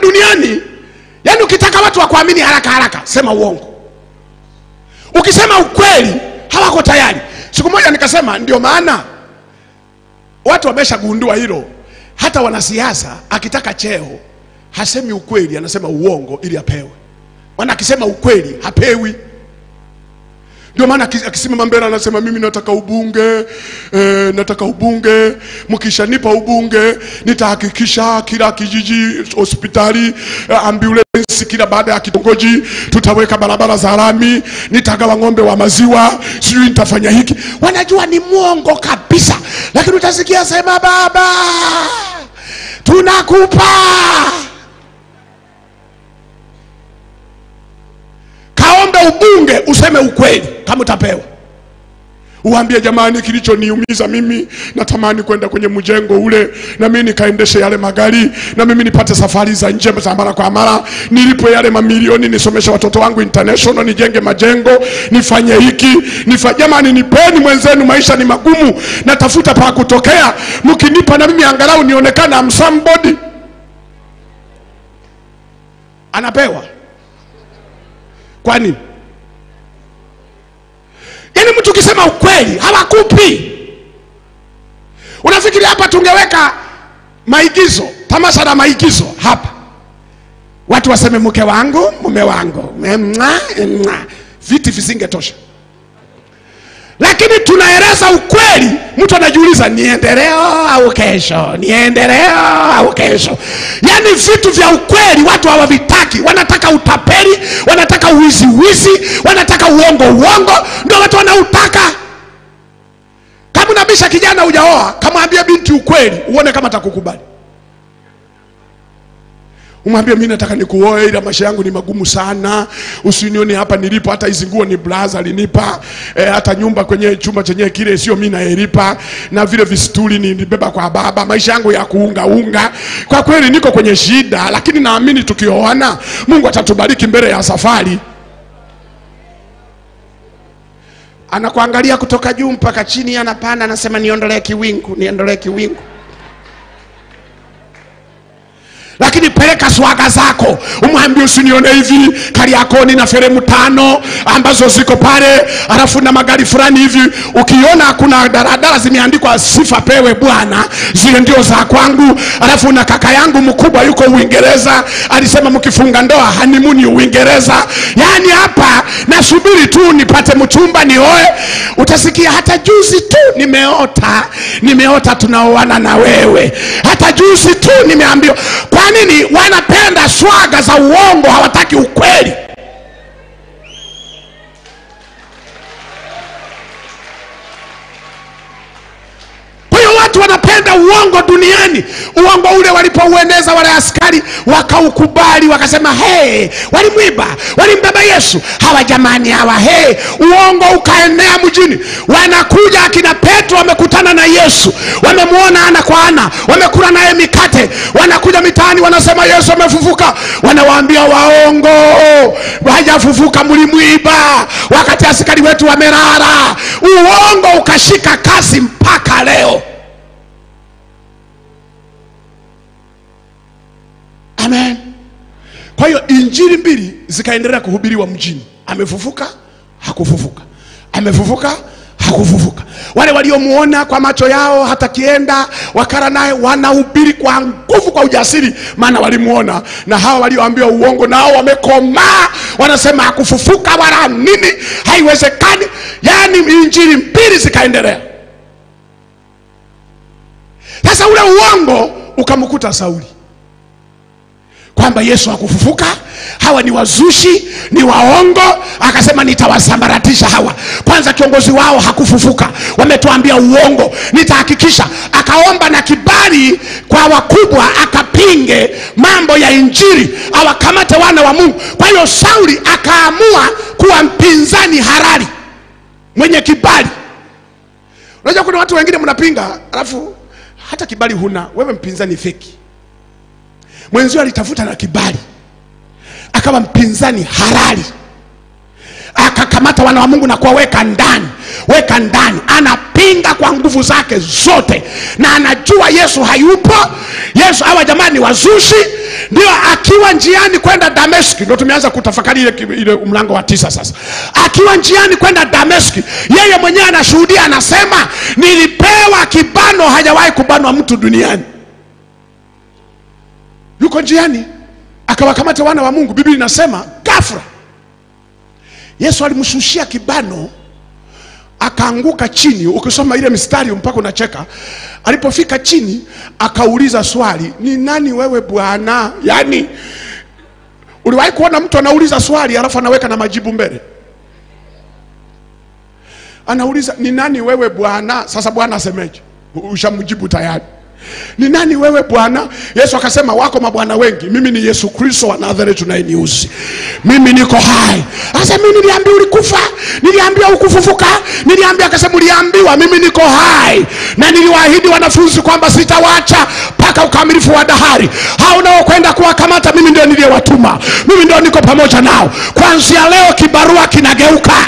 duniani yaani ukitaka watu wakuamini haraka haraka sema uongo ukisema ukweli hawako tayari siku moja nikasema ndio maana watu wameshagundua hilo hata wanasiasa akitaka cheo hasemi ukweli anasema uongo ili apewe maana akisema ukweli hapewi ndio maana aki- akisimama mbele anasema mimi nataka ubunge e, nataka ubunge mkishanipa ubunge nitahakikisha kila kijiji hospitali eh, ambulance kila baada ya kitongoji tutaweka barabara za lami nitagawa ng'ombe wa maziwa sijui nitafanya hiki wanajua ni mwongo kabisa lakini utasikia sema baba tunakupa kaombe ubunge useme ukweli kama utapewa uambie jamani kilichoniumiza mimi natamani kwenda kwenye mjengo ule na mimi nikaendeshe yale magari na mimi nipate safari za nje za mara kwa mara nilipe yale mamilioni nisomeshe watoto wangu international nijenge majengo nifanye hiki nifa... jamani nipeni mwenzenu maisha ni magumu natafuta pa kutokea mkinipa na mimi angalau nionekana am somebody anapewa kwa nini yaani mtu ukisema ukweli hawakupi unafikiri hapa tungeweka maigizo tamasha la maigizo hapa watu waseme mke wangu mume wangu mwa, mwa. viti visingetosha lakini tunaeleza ukweli mtu anajiuliza niende leo au kesho niende leo au kesho yaani vitu vya ukweli watu hawavitaki wanataka utapeli wanataka uwiziwizi wanataka uongo uongo ndio watu wanautaka kama unabisha kijana hujaoa kamwambia binti ukweli uone kama atakukubali umwambie mi nataka nikuoe ila maisha yangu ni magumu sana usinione hapa nilipo hata hizi nguo ni blaza alinipa e, hata nyumba kwenye chumba chenyewe kile sio mi naelipa na vile visituli nilibeba kwa baba maisha yangu ya kuungaunga kwa kweli niko kwenye shida lakini naamini tukioana mungu atatubariki mbele ya safari anakuangalia kutoka juu mpaka chini anapanda anasema niondolee kiwingu niondolee kiwingu lakini peleka swaga zako umwambie usinione hivi kariakoni na feremu tano ambazo ziko pale alafu na magari fulani hivi ukiona kuna daradara zimeandikwa sifa pewe bwana zile ndio za kwangu alafu na kaka yangu mkubwa yuko uingereza alisema mkifunga ndoa hanimuni uingereza yaani hapa nasubiri tu nipate mchumba nioe utasikia hata juzi tu nimeota nimeota tunaoana na wewe hata juzi tu nimeambiwa kwa nini wanapenda swaga za uongo hawataki ukweli kwa hiyo watu wanapenda uongo duniani uongo ule walipoueneza wale askari wakaukubali wakasema hey, walimwiba walimbeba yesu hawa jamani hawa hey. uongo ukaenea mjini wanakuja akina petro wamekutana na yesu wamemwona ana kwa ana wamekula naye mikate wanakuja mitaani wanasema yesu amefufuka wanawaambia waongo hajafufuka mlimwiba wakati askari wetu wamerara uongo ukashika kasi mpaka leo amen kwa hiyo injili mbili zikaendelea kuhubiriwa mjini amefufuka hakufufuka amefufuka hakufufuka wale waliomuona kwa macho yao hata kienda wakara naye wanahubiri kwa nguvu kwa ujasiri maana walimuona na hawa walioambiwa uongo nao wamekomaa wanasema hakufufuka wala nini haiwezekani yaani injili mbili zikaendelea sasa ule uongo ukamkuta sauli kwamba yesu hakufufuka hawa ni wazushi ni waongo akasema nitawasambaratisha hawa kwanza kiongozi wao hakufufuka wametuambia uongo nitahakikisha akaomba na kibali kwa wakubwa akapinge mambo ya injili awakamate wana wa mungu kwa hiyo sauli akaamua kuwa mpinzani harari mwenye kibali unajua kuna watu wengine mnapinga alafu hata kibali huna wewe mpinzani feki mwenzio alitafuta na kibali akawa mpinzani halali akakamata wana wa mungu na kuwaweka ndani weka ndani anapinga anapinga kwa nguvu zake zote na anajua yesu hayupo yesu hawa jamani wazushi ndio akiwa njiani kwenda dameski ndo tumeanza kutafakari ile, ile mlango wa tisa sasa akiwa njiani kwenda dameski yeye mwenyewe anashuhudia anasema nilipewa kibano hajawahi kubanwa mtu duniani yuko njiani akawakamata wana wa mungu biblia inasema gafra yesu alimshushia kibano akaanguka chini ukisoma ile mistari mpaka unacheka alipofika chini akauliza swali ni nani wewe bwana yaani uliwahi kuona mtu anauliza swali alafu anaweka na majibu mbele anauliza ni nani wewe bwana sasa bwana asemeje ushamjibu tayari ni nani wewe bwana yesu akasema wako mabwana wengi mimi ni yesu kristo wa nazareti unayeniuzi mimi niko hai sasa mimi niliambia ulikufa niliambia ukufufuka niliambia akasema uliambiwa mimi niko hai na niliwaahidi wanafunzi kwamba sitawacha mpaka ukamilifu wa dahari hao unaokwenda kuwakamata mimi ndio niliyewatuma mimi ndio niko pamoja nao kwanzia leo kibarua kinageuka